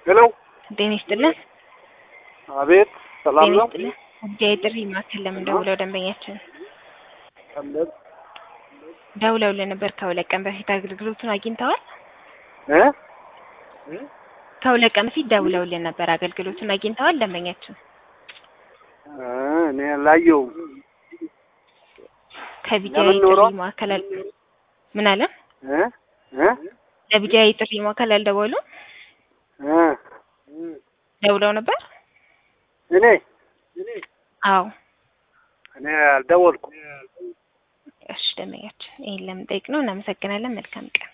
ሄሎ ጤና ይስጥልን። አቤት ሰላም ጤና ነው ይስጥልን። ጉዳይ ጥሪ ማዕከል ለምን ደውለው ደንበኛችን አለን ደውለውልን ነበር ከሁለት ቀን በፊት አገልግሎቱን አግኝተዋል? እ ከሁለት ቀን በፊት ደውለውልን ነበር አገልግሎቱን አግኝተዋል ደንበኛችን? እ እኔ አላየሁም ከቢጃይ ለምን ጥሪ ኖሮ? ማዕከል አል- ምን አለ? እ እ ለቢጃይ ጥሪ ማዕከል አልደወሉም? እ ደውለው ነበር? እኔ አዎ። እኔ አልደወልኩም እሺ ደንበኛችን ይሄን ለምን ጠይቅ ነው። እናመሰግናለን። መልካም ቀን